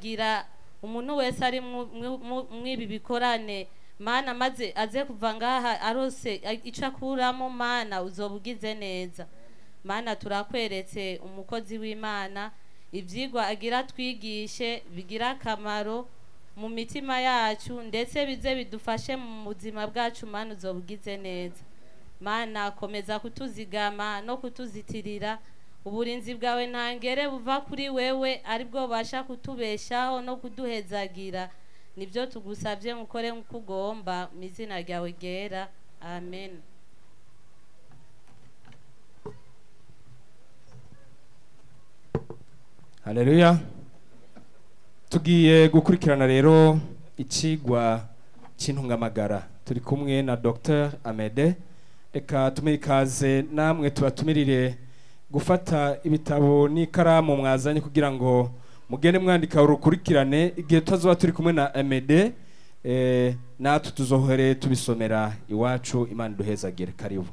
guhezagira umuntu wese ari mu- mu- mu- mw'ibi bikorane mana maze aze kuva ngaha arose icyo akuramo mana uzoba ugize neza mana turakweretse umukozi w'imana ibyigwa agira twigishe bigira akamaro mu mitima yacu ndetse bize bidufashe mu buzima bwacu mana uzoba ugize neza mana komeza kutuzigama no kutuzitirira uburinzi bwawe ntangere buva kuri wewe aribwo bubasha kutubeshaho no kuduhezagira nibyo tugusabye mukore nk'uko ugomba mu izina ryawe ryera amen haleluya tugiye gukurikirana rero icigwa cy'intungamagara turi kumwe na dr amede reka tume ikaze namwe tubatumirire gufata ibitabo n'ikaramu mwazanye kugira ngo mugende mwandika urukurikirane igihe tuzoba turi kumwe na amede eh, natwe tuzohere tubisomera iwacu imana iduhezagire karibu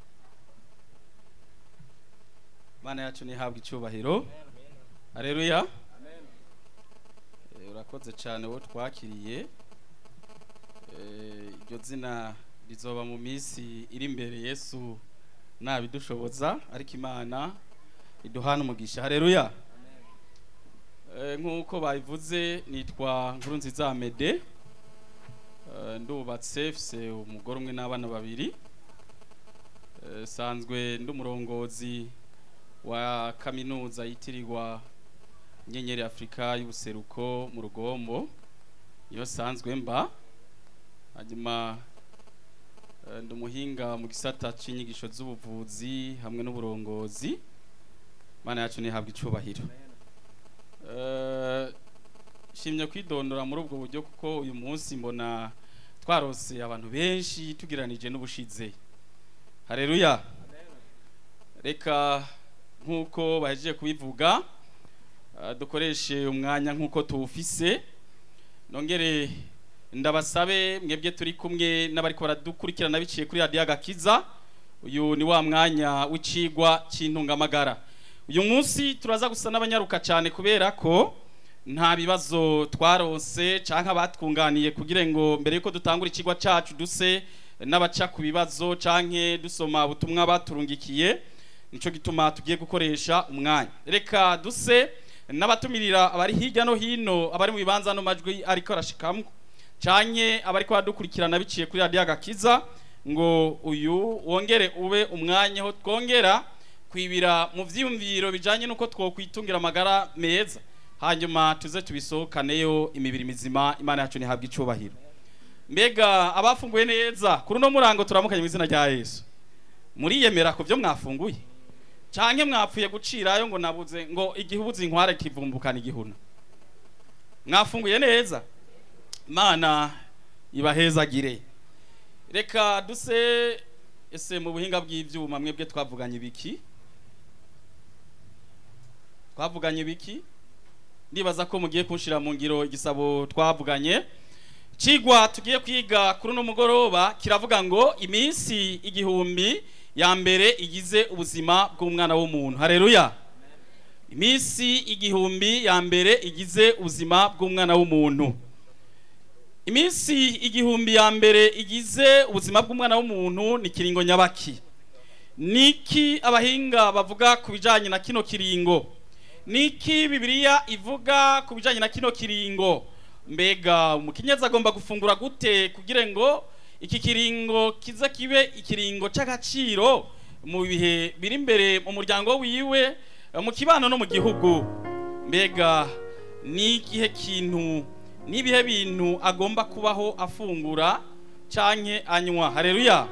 mana yacu ntihabwe icyubahiro hareruya urakoze cyane wowe twakiriye Eh, iryo zina rizoba mu minsi iri imbere yesu nabidushoboza ariko imana iduhana umugisha hareruya Eh, nk'uko babivuze nitwa nkuru nziza mede ndubatse mfise umugore umwe n'abana babiri Eh, sanzwe ndi umurongozi wa kaminuza yitirirwa inyenyeri afurika y'ubuseruko mu rugombo niyo sanzwe mba hanyuma eh, ndi umuhinga mu gisata c'inyigisho z'ubuvuzi hamwe n'uburongozi mana yacu ntihabwa icubahiro Eh, shimye kwidondora muri ubwo buryo kuko uyu munsi mbona twarose abantu benshi tugereranije n'ubushize hareruya reka nk'uko bahejeje kubivuga eh, dukoreshe umwanya nk'uko tuwufise nongere ndabasabe mwebwe turi kumwe n'abariko baradukurikirana biciye kuri radiyo agakiza uyu ni wa mwanya w'icigwa cy'intungamagara uyu munsi turaza gusa n'abanyaruka cyane kubera ko nta bibazo twarose canke abatwunganiye kugira ngo mbere yuko dutangura ikigwa cacu duse n'abaca ku bibazo canke dusoma ubutumwa baturungikiye nico gituma tugiye gukoresha umwanya reka duse n'abatumirira abari hirya no hino abari mu bibanza no majwi ariko arashikamwo canke abariko badukurikirana biciye kuri radiyo agakiza ngo uyu wongere ube umwanya aho twongera kwibira mu vyiyumviro bijanye n'uko twokwitungira amagara meza hanyuma tuze tubisohokaneyo imibiri mizima imana yacu ntihabwe icubahiro mbega abafunguye neza kuri uno murango turamukanye mu izina rya yesu muriyemera ku byo mwafunguye canke mwapfuye gucirayo ngo nabuze ngo igihe ubuze inkware kivumbukana igihuna mwafunguye neza mana ibahezagire reka duse ese mu buhinga bw'ivyuma mwebwe twavuganye biki twavuganye biki ndibaza ko mugiye kunshira mu ngiro igisabo twavuganye cigwa tugiye kwiga kuri uno mugoroba kiravuga ngo iminsi igihumbi ya mbere igize ubuzima bw'umwana w'umuntu hareruya iminsi igihumbi ya mbere igize ubuzima bw'umwana w'umuntu iminsi igihumbi ya mbere igize ubuzima bw'umwana w'umuntu ni kiringo nyabaki niki abahinga bavuga ku bijanye na kino kiringo niki bibiliya ivuga ku bijanye na kino kiringo mbega umukenyezi agomba gufungura gute kugira ngo iki kiringo kize kibe ikiringo c'agaciro mu bihe biri imbere mu muryango wiwe mu kibano no mu gihugu mbega ni igihe kintu n'ibihe bintu agomba kubaho afungura canke anywa hareruya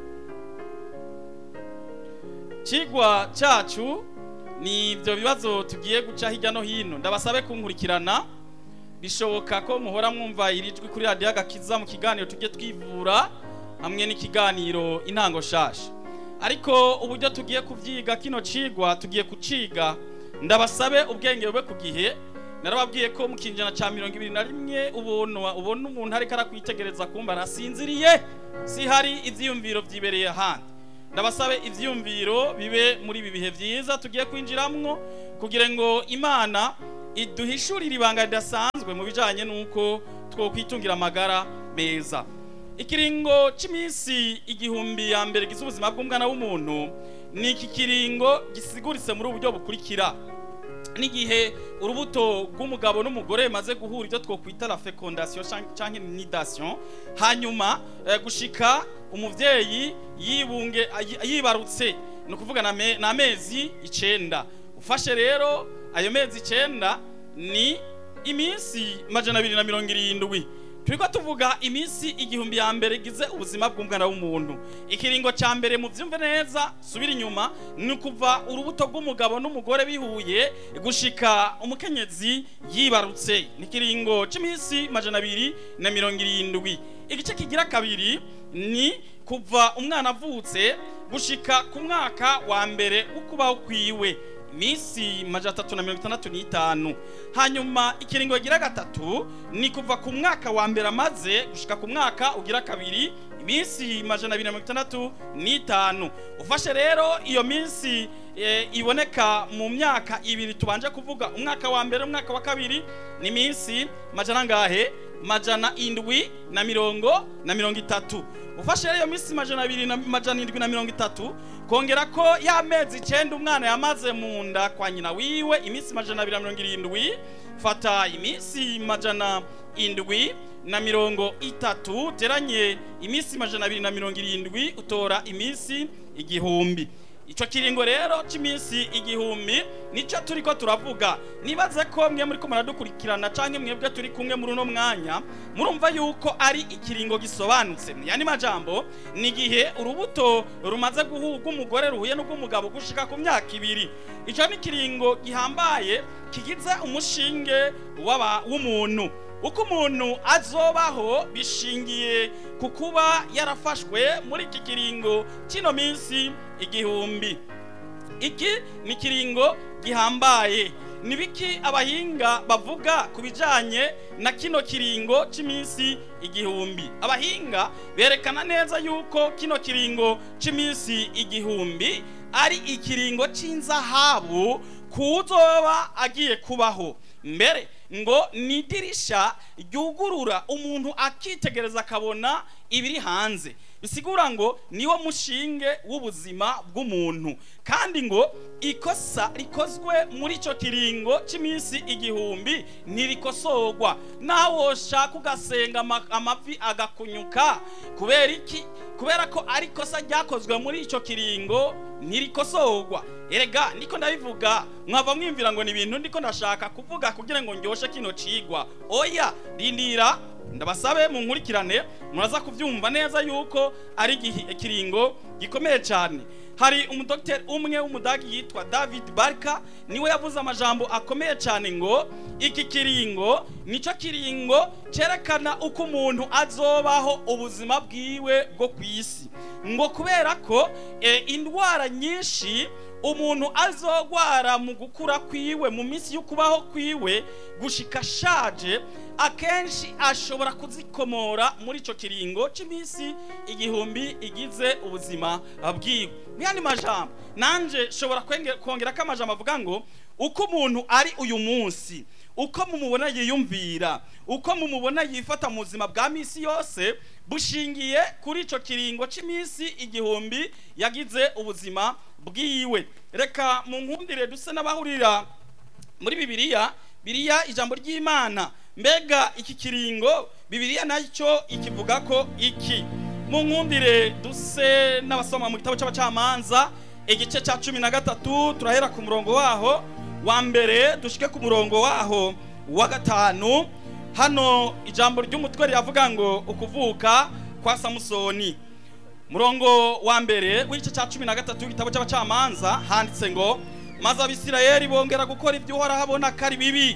cigwa cacu ni ibyo bibazo tugiye guca hirya no hino ndabasabe kunkurikirana bishoboka ko muhora mwumva iri jwi kuri radiyo agakiza mu kiganiro tujye twivura hamwe n'ikiganiro intango shasha ariko uburyo tugiye kubyiga kino cigwa tugiye kuciga ndabasabe ubwenge bube ku gihe narababwiye ko mu kinjana cya mirongo ibiri na rimwe ubona ubona umuntu ariko arakwitegereza kumva arasinziriye si hari ibyiyumviro byibereye ahandi ndabasabe ibyiyumviro bibe muri ibi bihe byiza tugiye kwinjiramwo kugira ngo imana iduhishurira ibanga ridasanzwe mu bijanye n'uko twokwitungira amagara meza ikiringo cy'iminsi igihumbi ya mbere gize ubuzima bw'umwana w'umuntu ni iki kiringo gisiguritse muri ubu buryo bukurikira n'igihe urubuto rw'umugabo n'umugore bimaze guhura ibyo twokwita la fecondation cyangwa nidation hanyuma eh, gushika umuvyeyi yibunge ayi- yibarutse ni ukuvuga na me- ni amezi icenda ufashe rero ayo mezi icenda ni iminsi majana abiri na mirongo irindwi turiko tuvuga iminsi igihumbi ya mbere igize ubuzima bw'umwana w'umuntu ikiringo ca mbere mu vyumve neza subira inyuma ni ukuva urubuto rw'umugabo n'umugore bihuye gushika umukenyezi yibarutse ni ikiringo c'iminsi majana abiri na mirongo irindwi igice kigira kabiri ni kuva umwana avutse gushika ku mwaka wa mbere w'ukubaho kwiwe iminsi majana atatu na mirongo itandatu n'itanu hanyuma ikiringo gira gatatu ni kuva ku mwaka wa mbere amaze gushika ku mwaka ugira kabiri iminsi majana abiri na mirongo itandatu n'itanu ufashe rero iyo minsi e, iboneka mu myaka ibiri tubanje kuvuga umwaka wa mbere umwaka wa kabiri ni iminsi majana ngahe majana indwi na mirongo na mirongo itatu ufashe rero iyo minsi majana abiri na majana indwi na mirongo itatu kongera ko ya mezi icenda umwana yamaze mu nda kwa nyina wiwe iminsi majana abiri na mirongo irindwi fata iminsi majana indwi na mirongo itatu teranye iminsi majana abiri na mirongo irindwi utora iminsi igihumbi ico kiringo rero c'iminsi igihumbi nico turiko turavuga nibaze ko mwe muriko muradukurikirana canke mwebwe turi kumwe muri uno mwanya murumva yuko ari ikiringo gisobanutse mu yandi majambo ni igihe urubuto rumaze guhurwa umugore ruhuye n'ubw'umugabo gushika ku myaka ibiri ico ni ikiringo gihambaye kigize umushinge w'aba- w'umuntu uko umuntu azobaho bishingiye ku kuba yarafashwe muri iki kiringo kino minsi igihumbi iki ni ikiringo gihambaye ni biki abahinga bavuga ku bijyanye na kino kiringo cy'iminsi igihumbi abahinga berekana neza yuko kino kiringo cy'iminsi igihumbi ari ikiringo cy'inzahabu kuzoba agiye kubaho mbere ngo ni idirisha ryugurura umuntu akitegereza akabona ibiri hanze bisigura ngo niwo mushinge w'ubuzima bw'umuntu kandi ngo ikosa rikozwe muri icyo kiringo cy'iminsi igihumbi ntirikosorwa nawe woshaka ugasenga ama- amavi agakunyuka kubera iki kubera ko ari ikosa ryakozwe muri icyo kiringo ntirikosorwa erega niko ndabivuga mwava mwimvira ngo ni ibintu ndiko ndashaka kuvuga kugira ngo ndyoshe kino cigwa oya rindira ndabasabe mu nkurikirane muraza kubyumva neza yuko ari igihi- ikiringo gikomeye cyane hari umudogiteri umwe w'umudagi yitwa david barka niwe yavuze amajambo akomeye cyane ngo iki kiringo nicyo kiringo cyerekana uko umuntu azobaho ubuzima bwiwe bwo ku isi ngo kubera ko eh, indwara nyinshi umuntu azogwara mu gukura kwiwe mu minsi y'ukubaho kwiwe gushika ashaje akenshi ashobora kuzikomora muri icyo kiringo cy'iminsi igihumbi igize ubuzima bwiwe mu yandi majambo nanje nshobora kwenge- kongerako amajambo avuga ngo uko umuntu ari uyu munsi uko mumubona yiyumvira uko mumubona yifata mu buzima bwa misi yose bushingiye kuri icyo kiringo cy'iminsi igihumbi yagize ubuzima bwiwe reka mu nkundire duse n'abahurira muri bibiliya biriya ijambo ry'imana mbega iki kiringo bibiliya nacyo ikivuga ko iki mu nkundire duse n'abasoma mu gitabo cy'abacamanza igice cya cumi na gatatu turahera ku murongo waho wa mbere dushike ku murongo waho wa gatanu hano ijambo ry'umutwe riravuga ngo ukuvuka kwa samusoni murongo wa mbere w'igice cya cumi na gatatu w'igitabo cy'abacamanza handitse ngo maze abisirayeli bongera gukora ibyo uhoraho abona ko ari bibi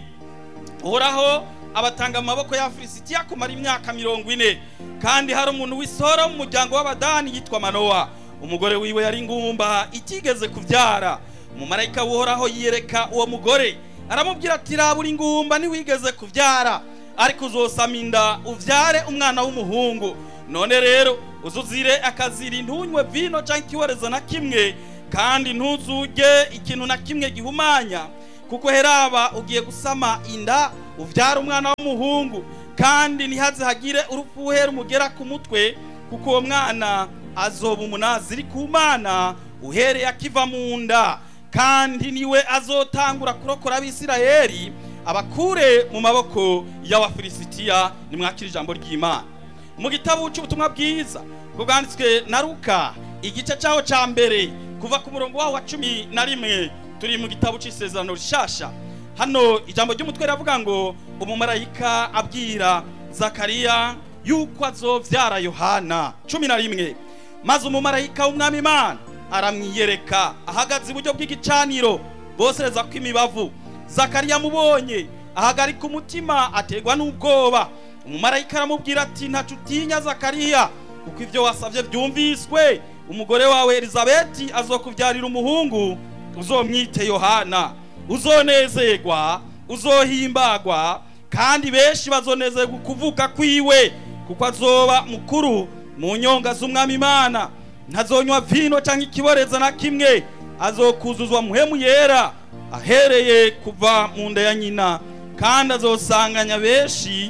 uhoraho abatanga mu maboko y'abafilisitiya kumara imyaka mirongo ine kandi hari umuntu w'isoro mu muryango w'abadani yitwa manowa umugore wiwe yari ingumba itigeze kubyara umumarayika w'uhoraho yiyereka uwo mugore aramubwira ati rabura ingumba ntiwigeze kubyara ariko uzosama inda ubyare umwana w'umuhungu none rero uzuzire akaziri ntunywe vino cyangwa ikiwerezo na kimwe kandi ntuzujye ikintu na kimwe gihumanya kuko heraba ugiye gusama inda uvyara umwana w'umuhungu kandi ntihaze hagire urufuhe rumugera ku mutwe kuko uwo mwana azoba umunaziri ku mana uhereye akiva mu nda kandi niwe azotangura kurokora abisirayeli abakure mu maboko y'abafilisitiya nimwakira ijambo ry'imana mu gitabo cy'ubutumwa bwiza bwanditswe na ruka igice cyaho cya mbere kuva ku murongo waho wa cumi na rimwe turi mu gitabo cy'isezerano rishasha hano ijambo ry'umutwe riravuga ngo umumarayika abwira zakariya yuko azovyara yohana cumi na rimwe maze umumarayika w'umwami imana aramwiyereka ahagaze iburyo bw'igicaniro bosereza ko imibavu zakariya amubonye ahagarika umutima ategwa n'ubwoba umumarayika aramubwira ati ntacu utinya zakariya kuko ibyo wasabye byumviswe umugore wawe elizabeti azokubyarira umuhungu uzomwite yohana uzonezerwa uzohimbagwa kandi benshi bazonezerwa kuvuka kwiwe kuko azoba mukuru mu nyonga z'umwami imana ntazonywa vino cyangwa ikiboreza na kimwe azokuzuzwa muhemu yera ahereye kuva mu nda ya nyina kandi azosanganya benshi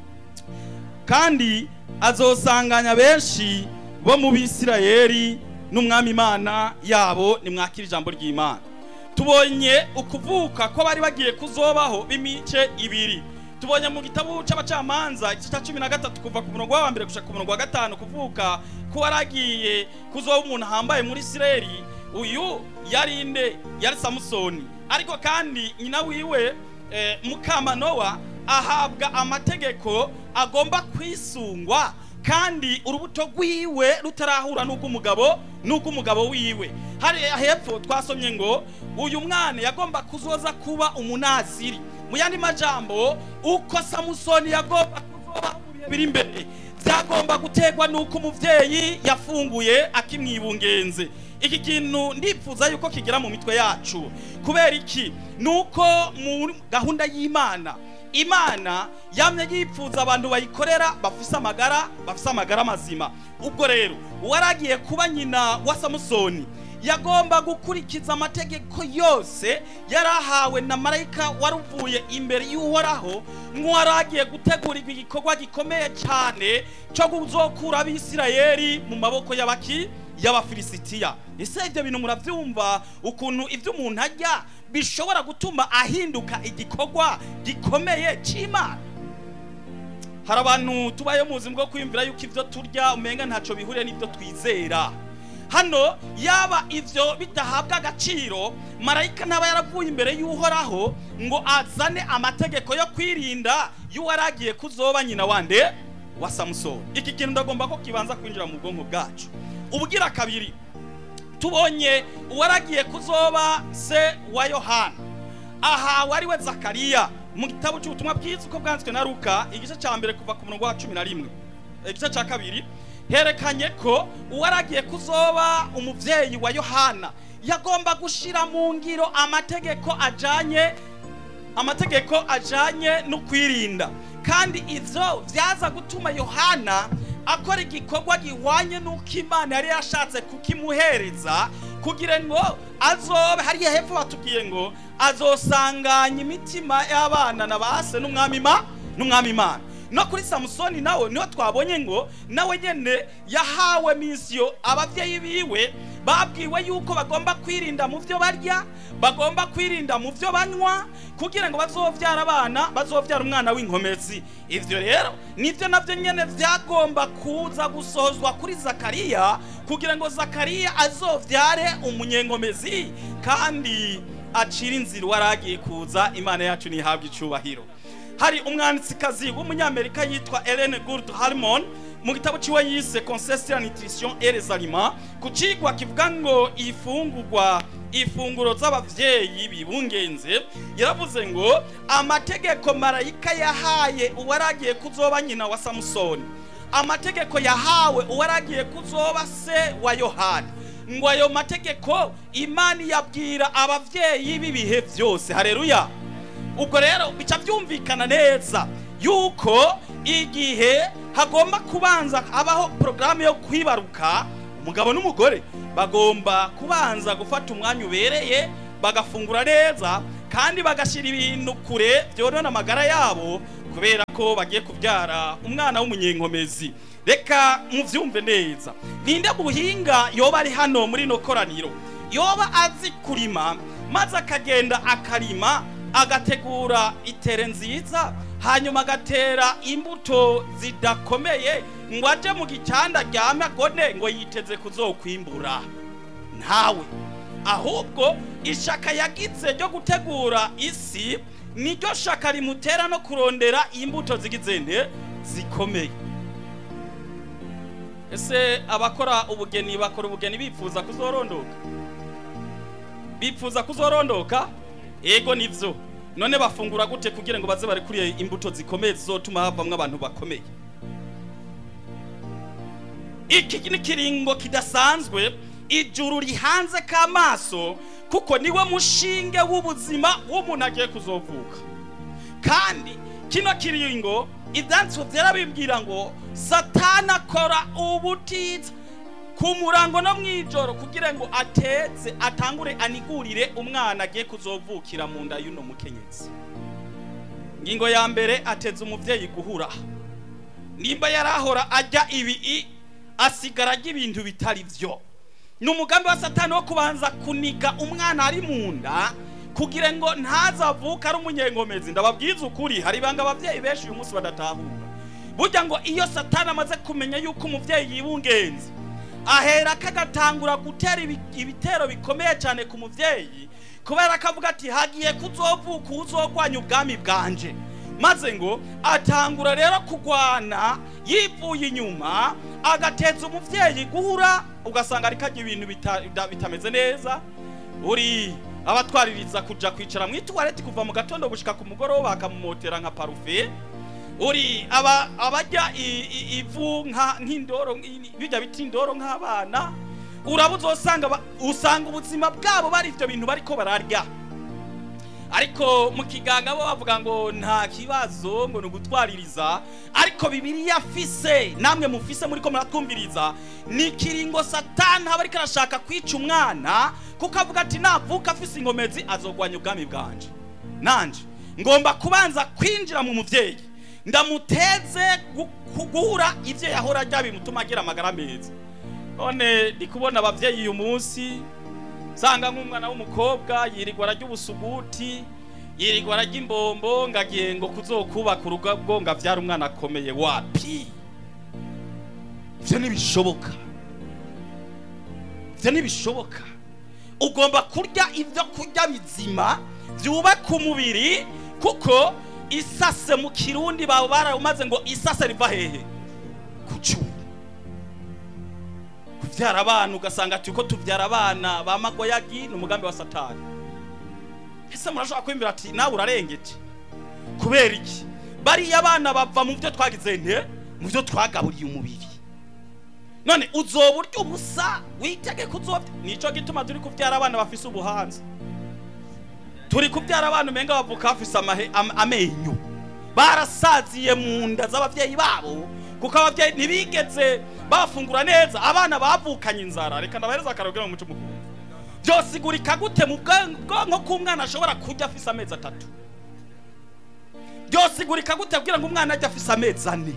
kandi azosanganya benshi bo mu bisirayeli n'umwami imana yabo nimwakira ijambo ry'imana tubonye ukuvuka ko bari bagiye kuzobaho b'imice ibiri tubonye mu gitabo cy'abacamanza igice cya cumi na gatatu kuva ku murongo wa mbere gushaka ku murongo wa gatanu kuvuka ko waragiye kuzoba umuntu ahambaye muri isirayeli uyu yari inde yari samusoni ariko kandi nyina wiwe eh, mukamanowa ahabwa amategeko agomba kwisungwa kandi urubuto rwiwe rutarahura n'ubw'umugabo n'ubw'umugabo wiwe hari hepfo twasomye ngo uyu mwana yagomba kuzoza kuba umunaziri mu yandi majambo uko samusoni yagomba kuzoba mu bihe biri imbere byagomba gutegwa n'uko umubyeyi yafunguye akimwibungenze iki kintu ndifuza yuko kigera mu mitwe yacu kubera iki nuko mu gahunda y'imana imana yamye yipfuza abantu bayikorera bafise amagara bafise amagara mazima ubwo rero uwaragiye kuba nyina wa samusoni yagomba gukurikiza amategeko yose yari ahawe na marayika wari uvuye imbere y'uhoraho nk'uwaragiye gutegurirwa igikorwa gikomeye cyane cyo kuzokura abisirayeli mu maboko y'abaki y'abafilisitiya ese ibyo bintu murabyumva ukuntu ibyo umuntu ajya bishobora gutuma ahinduka igikorwa gikomeye cy'imana hari abantu tubayeho mu buzima bwo kwiyumvira yuko ibyo turya umenga ntacyo bihuriye n'ibyo twizera hano yaba ibyo bidahabwa agaciro marayika ntaba yaravuye imbere y'uhoraho ngo azane amategeko yo kwirinda y'uwaragiye kuzoba nyina wande wa samusoni iki kintu ndagomba ko kibanza kwinjira mu bwonko bwacu ubugira kabiri tubonye uwaragiye kuzoba se wa yohana aha wari we zakariya mu gitabo cy'ubutumwa bwiza uko bwanditswe na ruka igice cya mbere kuva ku murongo wa cumi na rimwe igice cya kabiri herekanye ko uwaragiye kuzoba umubyeyi wa yohana yagomba gushyira mu ngiro amategeko ajyanye amategeko ajyanye no kwirinda kandi ibyo byaza gutuma yohana akora igikorwa gihwanye n'uko imana yari yashatse kukimuhereza kugira ngo azobe hariya hepfo batubwiye ngo azosanganya imitima y'abana na ba se n'umwami imana no kuri samusoni nawe niho twabonye ngo nawe nyine yahawe misiyo ababyeyi biwe babwiwe yuko bagomba kwirinda mu byo barya bagomba kwirinda mu byo banywa kugira ngo bazobyara abana bazobyara umwana w'inkomezi ibyo rero nibyo nabyo nyine byagomba kuza gusohozwa kuri zakariya kugira ngo zakariya azobyare umunyenkomezi kandi acire inzira uwaragiye kuza imana yacu ntihabwe icyubahiro hari umwanditsikazi w'umunyamerika yitwa Ellen Gould Harmon mu gitabo ciwe yise Conseil la nutrition et les aliments ku cigwa kivuga ngo ifungurwa ifunguro z'abavyeyi bibungenze yaravuze ngo amategeko marayika yahaye uwaragiye kuzoba nyina wa Samusoni amategeko yahawe uwaragiye kuzoba se wa Yohana ngo ayo mategeko imana yabwira abavyeyi b'ibihe byose hareruya ubwo rero bica byumvikana neza yuko igihe hagomba kubanza habaho porogaramu yo kwibaruka umugabo n'umugore bagomba kubanza gufata umwanya ubereye bagafungura neza kandi bagashyira ibintu kure byorona amagara yabo kubera ko bagiye kubyara umwana w'umunyenkomezi reka mubyumve neza ninde buhinga yoba ari hano muri ino koraniro yoba azi kurima maze akagenda akarima agategura itere nziza hanyuma agatera imbuto zidakomeye ngo aje mu gicanda aryame agone ngo yiteze kuzokwimbura ntawe ahubwo ishaka yagize ryo gutegura isi niryo shaka rimutera no kurondera imbuto zigize nde zikomeye ese abakora ubugeni bakora ubugeni bipfuza kuzorondoka bipfuza kuzorondoka ego nivyo none bafungura gute kugira ngo baze barekuriye imbuto zikomeye zizotuma havamwo abantu bakomeye iki ni kiringo kidasanzwe ijuru rihanze k'amaso kuko niwe mushinge w'ubuzima w'umuntu agiye kuzovuka kandi kino kiringo ibyanditswe byarabibwira ngo satani akora ubutitsa ku murango no mu ijoro kugira ngo ateze atangure anigurire umwana agiye kuzovukira mu nda y'uno mukenyezi ingingo ya mbere ateze umubyeyi guhura nimba yarahora ajya ibi asigara ajya ibintu bitari byo ni umugambi wa satani wo kubanza kuniga umwana ari mu nda kugira ngo ntazavuke ari umunyenkomezi ndababwiza ukuri hari ibanga ababyeyi benshi uyu munsi badatahura burya ngo iyo satani amaze kumenya yuko umubyeyi yibungenze ahera akagatangura gutera ibitero bikomeye cyane ku mubyeyi kubera ko avuga ati hagiye kuzovuka uzogwanya ubwami bwanje maze ngo atangura rero kugwana yivuye inyuma agateza umubyeyi guhura ugasanga ariko ajya ibintu bitameze neza uri abatwaririza kujya kwicara mu ituwareti kuva mu gatondo gushyika ku mugoroba bakamumotera nka parufe uri abajya ivu nk'indoro bijya bita indoro nk'abana urabuze usanga usanga ubuzima bwabo bari ibyo bintu bariko bararya ariko mu kiganga bo bavuga ngo nta kibazo ngo ni ugutwaririza ariko bibiriya afise namwe mufise muri ko muratwumviriza ni ikiringo satani aba ariko arashaka kwica umwana kuko avuga ati navuka afise inkomezi azogwanya ubwami bwanje nanje ngomba kubanza kwinjira mu mubyeyi ndamuteze guhura ibyo yahora ajya bimutuma agira amagara meza none ndi kubona ababyeyi uyu munsi nsanga nk'umwana w'umukobwa yirirwa arajya ubusuguti yirirwa arajya imbombo ngo agiye ngo kuzokubaka urugo ngo abyare umwana akomeye wapi ibyo ntibishoboka ibyo ntibishoboka ugomba kurya ibyo kurya bizima byubaka umubiri kuko isase mu kirundi baba barawumaze ngo isase riva hehe ku cyuma kubyara abana ugasanga turi ko tubyara abana ba magoyagi ni umugambi wa satani ese murashobora kwiyumvira ati nawe urarengeje kubera iki bariya abana bava mu byo twagize nte mu byo twagaburiye umubiri none uzoba urya ubusa witege kuzobya nicyo gituma turi kubyara abana bafise ubuhanza turi kubyara abana umenga bavuka bafise amenyo barasaziye mu nda z'ababyeyi babo kuko ababyeyi ntibigeze bafungura neza abana bavukanye inzara reka ndabahereza akarogera mu muco mukuru byosigurika gute mu bwonko k'umwana ashobora kurya afise amezi atatu byosigurika gute kugira ngo umwana ajye afise amezi ane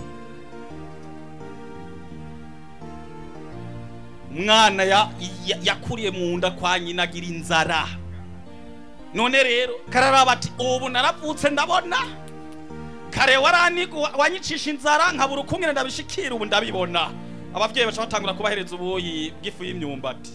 umwana yakuriye mu nda kwa nyina agira inzara none rero kararaba ati ubu naravutse ndabona kare wanyicisha inzara nkabura ukumwe ndabishikira ubu ndabibona ababyeyi baca batangura kubahereza ubuyi bw'ifu y'imyumbati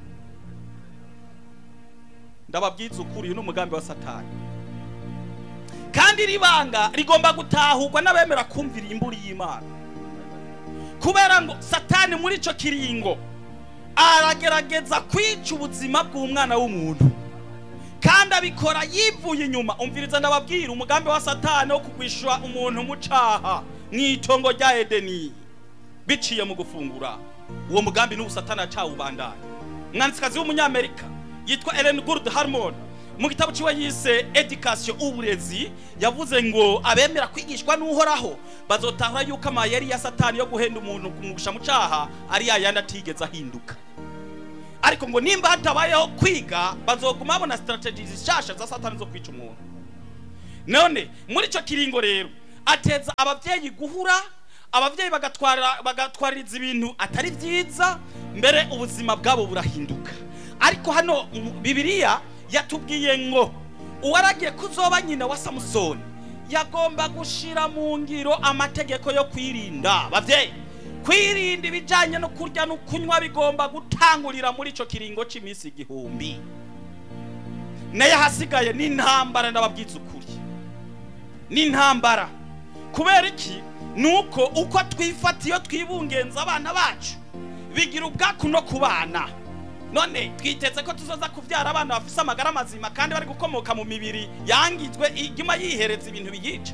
ndababwiza ukuri uyu ni umugambi wa satani kandi iri banga rigomba gutahurwa n'abemera kumvira imburi y'imana kubera ngo satani muri icyo kiringo aragerageza kwica ubuzima bw'umwana w'umuntu kandi abikora yivuye inyuma umviriza ndababwira umugambi wa satani wo kugwishura umuntu mu caha mu itongo rya edeni biciye mu gufungura uwo mugambi n'ubu satani acawubandanya umwanditsikazi w'umunyamerika yitwa Ellen Gould Harmon mu gitabo ciwe yise education uburezi yavuze ngo abemera kwigishwa n'uhoraho bazotahura yuko amayeri ya satani yo guhenda umuntu kumugusha mu caha ari yayandi atigeze ahinduka ariko ngo nimba hatabayeho kwiga bazoguma babona strategies zishasha za satani zo kwica umuntu none muri icyo kiringo rero ateza ababyeyi guhura ababyeyi bagatwara bagatwaririza ibintu atari byiza mbere ubuzima bwabo burahinduka ariko hano mu bibiliya yatubwiye ngo uwaragiye kuzoba nyina wa samusoni yagomba gushira mu ngiro amategeko yo kwirinda babyeyi kwirinda ibijyanye no kurya no kunywa bigomba gutangurira muri icyo kiringo cy'iminsi igihumbi nayo ahasigaye ni intambara ndababwiza ukuri ni intambara kubera iki ni uko uko twifata iyo twibungenza abana bacu bigira ubwaku no ku bana none twiteze ko tuzoza kubyara abana bafite amagara mazima kandi bari gukomoka mu mibiri yangizwe iguma yihereza ibintu biyica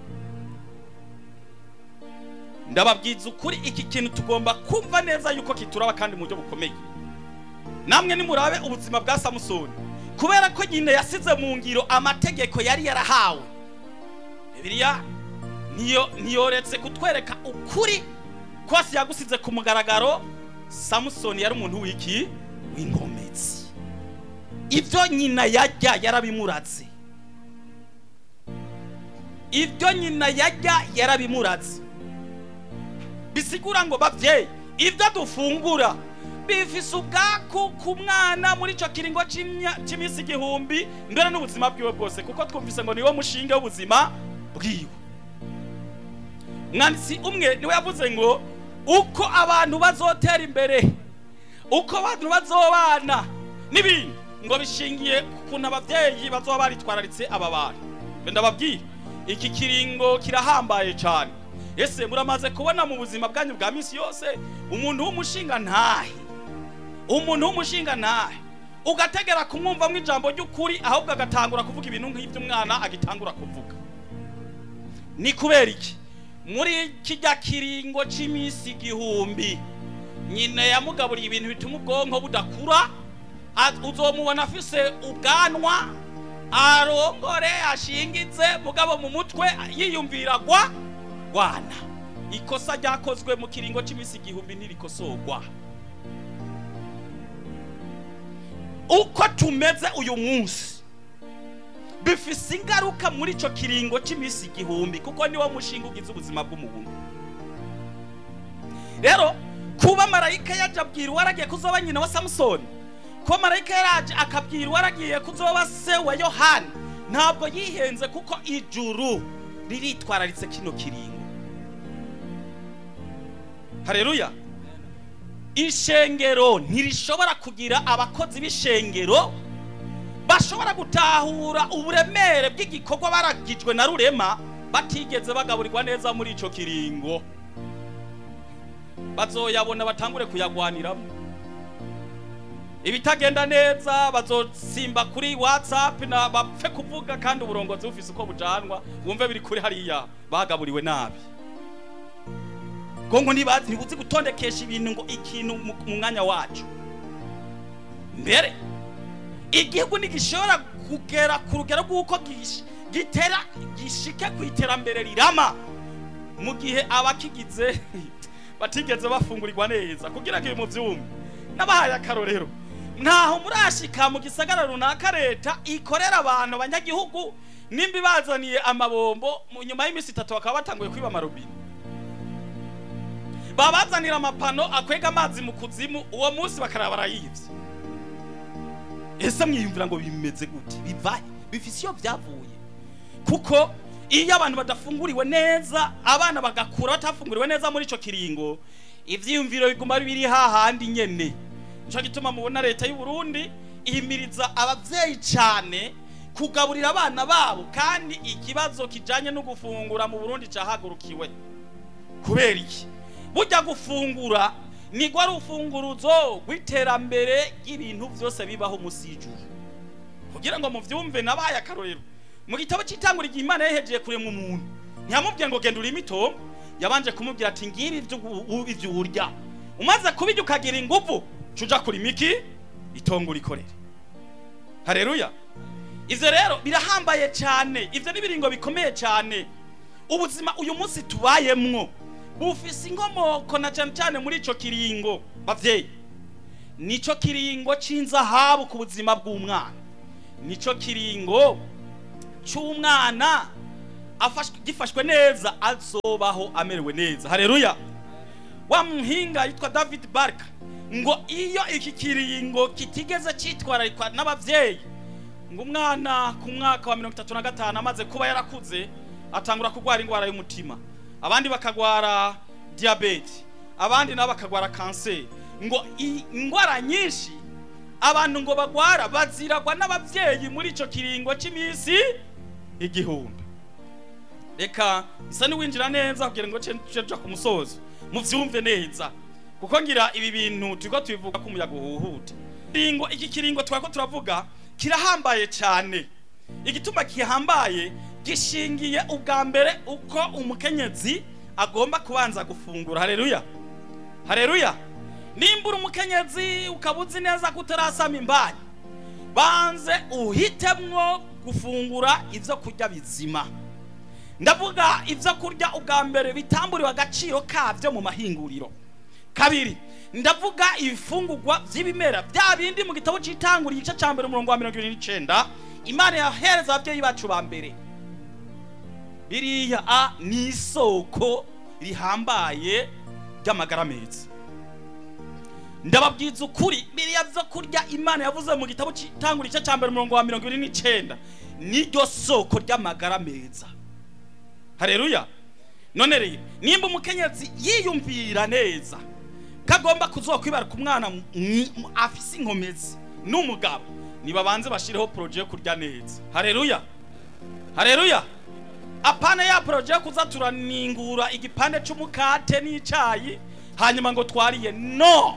ndababwiza ukuri iki kintu tugomba kumva neza yuko kituraba kandi mu buryo bukomeye namwe nimurabe ubuzima bwa samusoni kubera ko nyine yasize mu ngiro amategeko yari yarahawe bibiliya niyo niyoretse kutwereka ukuri kose yagusize ku mugaragaro samusoni yari umuntu w'iki w'inkomezi ibyo nyina yajya yarabimuratse ibyo nyina yajya yarabimuratse bisigura ngo babyeyi ibyo dufungura bifise ubwaku ku mwana muri icyo kiringo c'imya- cy'iminsi igihumbi mbere n'ubuzima bwiwe bwose kuko twumvise ngo niwo mushinga w'ubuzima bwiwe mwanditsi umwe niwe yavuze ngo uko abantu bazotera imbere uko abantu bazobana n'ibindi ngo bishingiye ku kuntu ababyeyi bazoba baritwararitse aba bantu Mbe ndababwira iki kiringo kirahambaye cyane ese muramaze kubona mu buzima bwanyu bwa minsi yose umuntu w'umushinga ntahe umuntu w'umushinga ntahe ugategera kumwumvamo ijambo ry'ukuri ahubwo agatangura kuvuga ibintu nk'ibyo umwana agitangura kuvuga ni kubera iki muri kijya kiringo cy'iminsi igihumbi nyina yamugaburiye ibintu bituma ubwonko budakura a- uzomubona afise ubwanwa arongore ashingitse mugabo mu mutwe yiyumvira gwa gwana ikosa ryakozwe mu kiringo cy'iminsi igihumbi ntirikosorwa uko tumeze uyu munsi bifise ingaruka muri icyo kiringo cy'iminsi igihumbi kuko niwo mushinga ugize ubuzima bw'umuntu rero kuba marayika yaje abwira uwaragiye kuzoba nyina wa samusoni kuba marayika yaraje akabwira uwaragiye kuzoba se wa yohani ntabwo yihenze kuko ijuru riritwararitse kino kiringo hareruya ishengero ntirishobora kugira abakozi b'ishengero bashobora gutahura uburemere bw'igikorwa baragijwe na rurema batigeze bagaburirwa neza muri icyo kiringo bazoyabona batangure kuyagwaniramo ibitagenda neza bazosimba kuri whatsapp na bapfe kuvuga kandi uburongozi bufise uko bujanwa wumve biri kuri hariya bagaburiwe nabi gongo ntibazi ntibuzi gutondekesha ibintu ngo ikintu mu mu mwanya wacu mbere igihugu ntigishobora kugera ku rugero rw'uko gish- gitera gishike ku iterambere rirama mu gihe abakigize batigeze bafungurirwa neza kugira ngo ibi mubyumve n'abahaye akarorero ntaho murashika mu gisagara runaka leta ikorera abantu abanyagihugu nimba ibazaniye amabombo mu nyuma y'iminsi itatu bakaba batanguye kwiba amarobine babazanira amapano akwega amazi mu kuzimu uwo munsi bakaraba barayivye ese mwiyumvira ngo bimeze gute bivahe bifise iyo byavuye kuko iyo abantu badafunguriwe neza abana bagakura batafunguriwe neza muri ico kiringo ivyiyumviro biguma biri hahandi nyene nico gituma mubona leta y'u Burundi ihimiriza abavyeyi cane kugaburira abana babo kandi ikibazo kijanye no gufungura mu Burundi cahagurukiwe kubera iki burya gufungura nigwa ari ufunguruzo rw'iterambere ry'ibintu byose bibaho musi y'ijuru kugira ngo muvyumve nabaye akarorero mu gitabo cy'itangura igihe imana yahejeje kuremwa umuntu ntiyamubwiye ngo genda urime itongo yabanje kumubwira ati ngibi ibyo u- ibyo urya umaze kubirya ukagira inguvu cuja kurima iki itongo urikorere hareruya ivyo rero birahambaye cyane ivyo n'ibiringo bikomeye cyane ubuzima uyu munsi tubayemwo bufise inkomoko na cyane cyane muri ico kiringo bavyeyi nico kiringo c'inzahabu ku buzima bw'umwana nico kiringo c'umwana afashwe gifashwe neza azobaho amerewe neza haleluya wa muhinga yitwa david barka ngo iyo iki kiringo kitigeze cyitwararikwa n'abavyeyi ngo umwana ku mwaka wa mirongo itatu na gatanu amaze kuba yarakuze atangura kurwara indwara y'umutima abandi bakagwara diyabete abandi nabo bakagwara kanseri ngo i- indwara nyinshi abantu ngo bagwara baziragwa n'abavyeyi muri ico kiringo cy'iminsi igihumbi reka isa niwinjira neza kugira ngo ceja ku musozo muvyumve neza kuko ngira ibi bintu turiko tubivuga ko umuyaga uhuhuta kiringo iki kiringo twako turavuga kirahambaye cyane igituma kihambaye gishingiye ubwa mbere uko umukenyezi agomba kubanza gufungura haleluya haleluya nimbura umukenyezi ukaba uzi neza ko utarasama imbanyi banze uhitemwo gufungura ivyo kurya bizima ndavuga ivyo kurya ubwa mbere bitamburiwe agaciro kavyo mu mahinguriro kabiri ndavuga ibifungurwa vy'ibimera bya bindi mu gitabo c'itangura igice ca mbere umurongo wa mirongo ibiri n'icenda imana yahereza abavyeyi bacu ba mbere biriya a ni isoko rihambaye ry'amagara meza ndababwiza ukuri biriya vyo kurya imana yavuze mu gitabo c'itangura igice ca mbere umurongo wa mirongo ibiri n'icenda niryo soko ry'amagara meza hareruya none rero nimba umukenyezi yiyumvira neza kagomba kuzokwibaruka umwana mwi- mu- afise inkomezi n'umugabo nibabanze bashireho poroje yo kurya neza hareruya hareruya apana ya poroje yo kuza turaningura igipande c'umukate n'icayi hanyuma ngo twariye no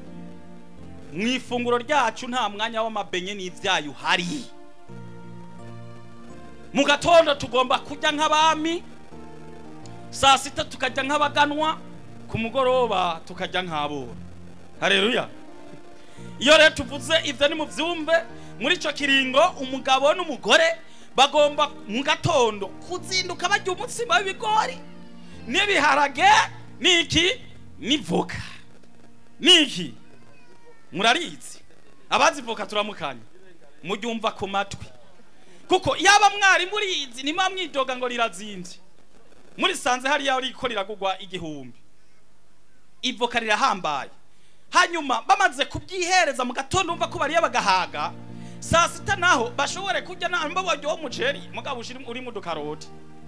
mu ifunguro ryacu nta mwanya w'amabenye n'ivyayi uhari mu gatondo tugomba kurya nk'abami saa sita tukarya nk'abaganwa ku mugoroba tukarya nk'abora hareruya iyo rero tuvuze ibyo ni mu byumve muri icyo kiringo umugabo n'umugore bagomba mu gatondo kuzinduka barya umutsima w'ibigori n'ibiharage n'iki n'ivoka n'iki murarizi abazi voka turamukanya muryumva ku matwi kuko yaba mwari murizi nima mwidoga ngo rirazinze murisanze hariya riko riragugwa igihumbi ivoka rirahambaye hanyuma bamaze kubyihereza mu gatondo umva ko bariye bagahaga saa sita naho bashobore kurya namba baryoha umuceri mugabo ushiri urimo udukaroti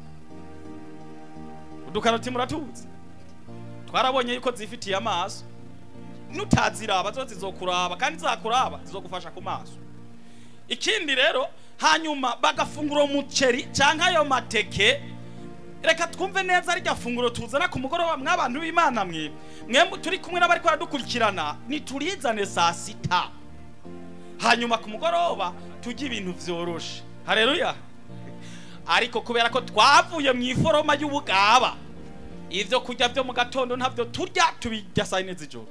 udukaroti muratuzi twarabonye yuko zifitiye amaso nutaziraba zo zizokuraba kandi zakuraba zizogufasha ku maso ikindi rero hanyuma bagafungura umuceri cyangwa ayo mateke reka twumve neza rirya funguro tuzana ku mugoroba mw'abantu b'imana mwe mwe turi kumwe n'abari baradukurikirana niturizane saa sita hanyuma ku mugoroba tujye ibintu vyoroshe hareruya ariko kubera ko twavuye mu iforoma y'ubugaba ivyo kurya vyo mu gatondo ntabyo turya tubirya saa yine z'ijoro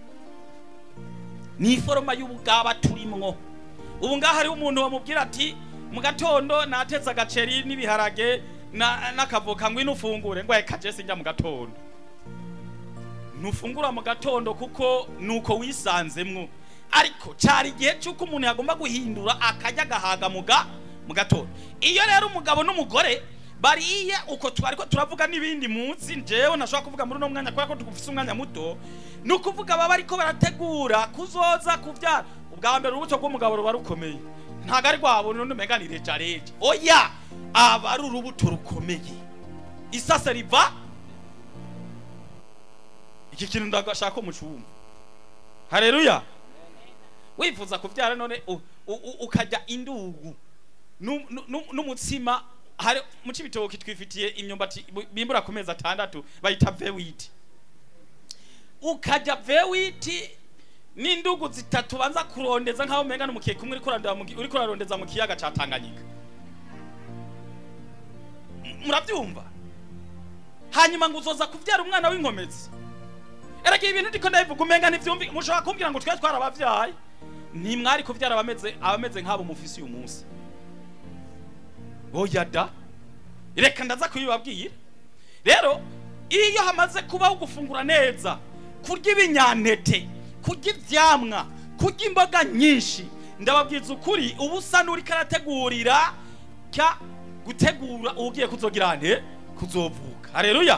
ni iforoma y'ubugaba turimwo ubu ngaho hariho umuntu wamubwira ati mu gatondo natetse agaceri n'ibiharage na- n'akavoka ngwino ufungure ngo reka je sinjya mu gatondo ntufungura mu gatondo kuko nuko wisanzemwo ariko cyari igihe cy'uko umuntu yagomba guhindura akajya agahaga mu ga mu gatondo iyo rero umugabo n'umugore bariye uko twari ko turavuga n'ibindi munsi njyewe ntashobora kuvuga muri uno mwanya kubera ko tugufise umwanya muto ni ukuvuga baba ariko barategura kuzoza kubyara ubwa mbere urubuto rw'umugabo ruba rukomeye ntabwo ari rwabo n'undi umenya ni rejareje oya aba ari urubuto rukomeye isase riva iki kintu ndagashaka ko mucumva hareruya wifuza kubyara none u- u- u- ukajya indugu nu- nu- nu- n'umutsima hari mu cibitoki twifitiye imyumbati bu- bimbura ku mezi atandatu bayita vewiti ukajya vewiti n'indugu zitatu banza kurondeza nk'aho umenga n'umukeke umwe uriko urarondeza mu ki- uriko urarondeza mu kiyaga ca tanganyika M- murabyumva hanyuma ngo uzoza kubyara umwana w'inkomezi erega ibintu ndiko ndabivuga umenga ntivyumvi mushobora kumbwira ngo twe twarabavyaye ntimwari kuvyara abameze abameze nk'abo mufise uyu munsi oya da reka ndaza kubibabwira rero iyo hamaze kubaho gufungura neza kurya ibinyantete kurya ivyamwa kurya imboga nyinshi ndababwiza ukuri ubu usa n'uri karategurira cya gutegura ugiye kuzogira nte kuzovuka haleluya